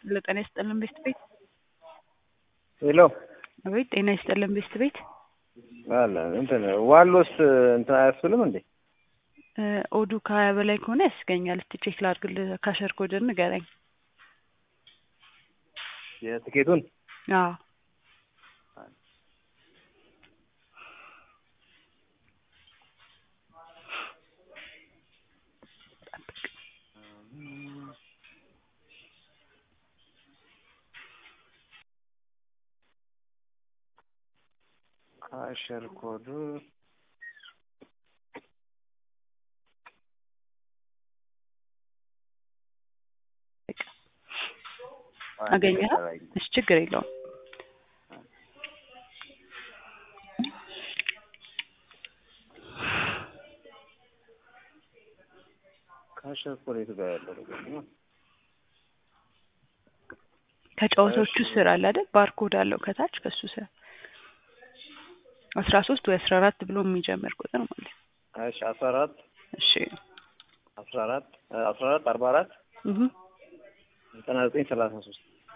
ለጤና ይስጥልን ቤስት ቤት ሄሎ አቤት ጤና ይስጥልን ቤስት ቤት አለ እንትን ዋሎስ እንትን አያስብልም እንዴ? እ ኦዱ ከሀያ በላይ ከሆነ ያስገኛል። እስቲ ቼክ ላድርግልህ። ካሸር ኮድን ንገረኝ። የትኬቱን አዎ ካሸር ኮዱ አገኘህ? እሺ ችግር የለውም። ካሸር ኮድ የቱ ጋር ያለው ነገር ነው? ከጨዋታዎቹ ስር አለ አይደል? ባርኮድ አለው ከታች ከሱ ስር አስራ ሶስት ወይ አስራ አራት ብሎ የሚጀምር ቁጥር ማለት ነው። እሺ አስራ አራት እሺ አስራ አራት አስራ አራት አርባ አራት እህ ዘጠና ዘጠኝ ሰላሳ ሶስት